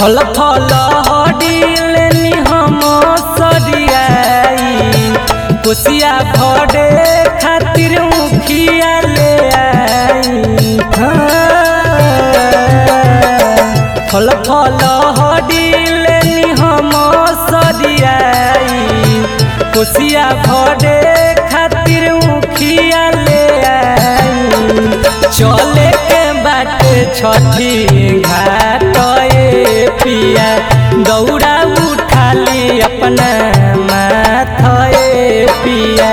फल फल हडिलेनी हम सरियाई कोसिया भरे खातिर मुखिया ले आई हाँ। फल फल हडिलेनी हम सरियाई कोसिया भरे खातिर मुखिया ले आई चले के बाटे छठी घाट ए पिया दौड़ा उठाली अपना माथ ए पिया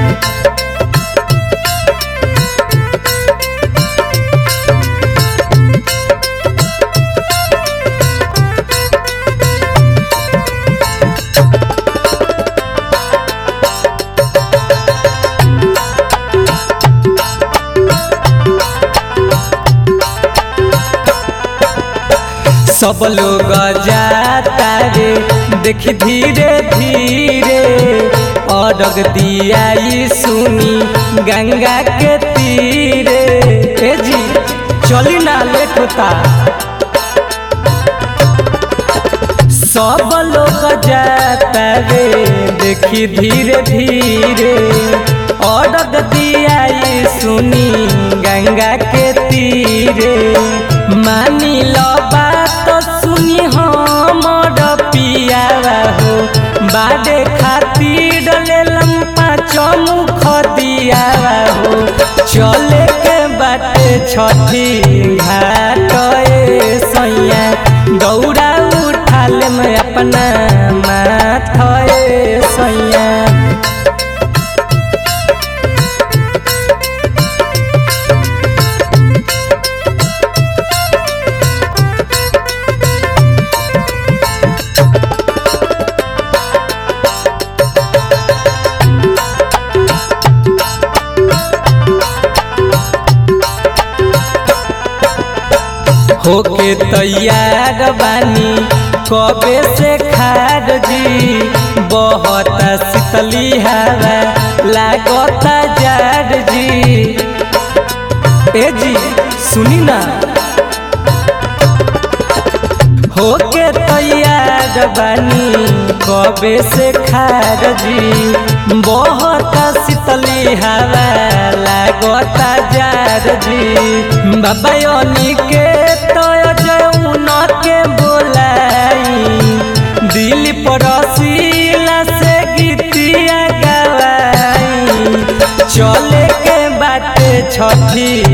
सब लोग जाता रे देख धीरे धीरे अडग दियाई सुनी गंगा के तीरे ए जी चली ना लेट होता सब लोग जाता रे देखी धीरे धीरे अडग दियाई सुनी गंगा के तीरे मानी लो बात सुनी हमर पियावा हो बाडे खातिर डलेलम पाँच मुख दियावा हो चले के बाटे छठी घाट ए सैया दौड़ा उठाले में अपना माथ ए सैया होके तैयार बानी कबे से खार जी बहुत शीतली हवा लागता जार जी ए जी सुनी ना होके तैयार बानी कबे से खार जी बहुत शीतली हवा लागता जार जी बाबा योनी के तो जौन के बोलाई दिल पड़ोसीला से गीतिया गवाई चले के बाटे छठी